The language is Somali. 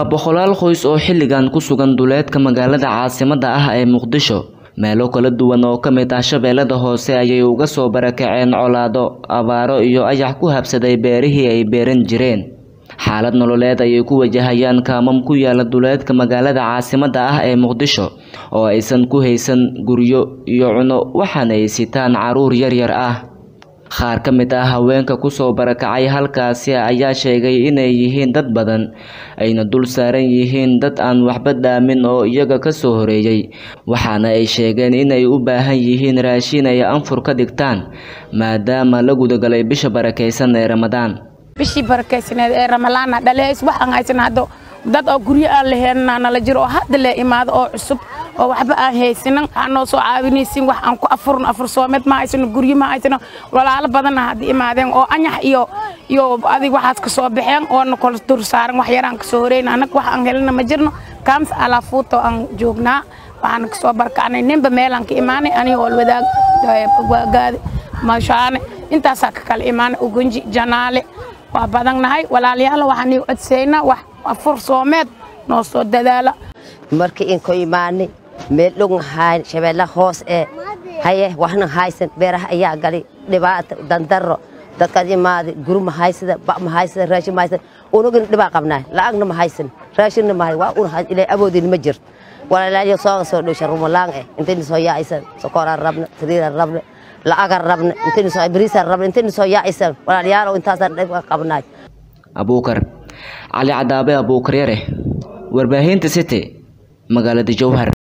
waa boqolaal qoys oo xilligan ku sugan duleedka magaalada caasimadda ah ee muqdisho meelo kala duwan oo ka mid ah shabeellada hoose ayay uga soo barakaceen colaado abaaro iyo ayax ku habsaday beerihii ay beeran jireen xaalad nololeed ayay ku wajahayaan kaamam ku yaala duleedka magaalada caasimadda ah ee muqdisho oo aysan ku haysan guryo iyo cuno waxaana ay sitaan caruur yaryar ah qaar ka mid ah haweenka kusoo barakacay halkaasi ayaa sheegay inay yihiin dad badan ayna dul saaran yihiin dad aan waxba dhaamin oo iyaga kasoo horeeyey waxaana ay sheegeen inay u baahan yihiin raashin ay anfur ka dhigtaan maadaama la gudagalay bisha barakaysan ee ramadaan bishii barakaysaneed ee ramalaana dhaleys waxaan haysan hadda dad oo guryo aan laheenna nala jiro oo hadda le imaado oo cusub oo waxba aan haysanin waxaa noo soo caawinaysin wax aan ku afurno afur soomeed ma haysano guryo ma haysano walaalo badanna hadda imaadeen oo anyax iyo iyo adig waxaas ka soo baxeen oona kala dur saaran wax yaraan kasoo horeyna annaga wax aan helina ma jirno kaams alaafuuto aan joognaa waxaan kasoo barkacnay ninba meelaan ka imaanay aniga oo wadaag gaadi mashaane intaasaa ka kala imaanay ugunji janaale waa badannahay walaalayaal waxaan ii codsaynaa wax afur soomeed noo soo dadaala markii in ku imaanay meel dhogna hayn shabeella hoos ee haye waxna haysan beeraha ayaa galay dhibaato dandaro dadkaad imaaday guri ma haysada ba ma haysada raashin ma haysada unugina dhibaa qabnaa lacagna ma haysan raashinna ma waa un ilaa awoodina ma jirto walaalayaal sooga soo dhowsha rumalaan eh intayna soo yaacaysan sokoraan rabna sariiraan rabna lacagaan rabna intayna soo bariisaan rabna intayna soo yaacaysan walaalayaal intaasaan dhib qabnaay abuukar cali cadaabe abuukar yare warbaahinta city magaalada jowhar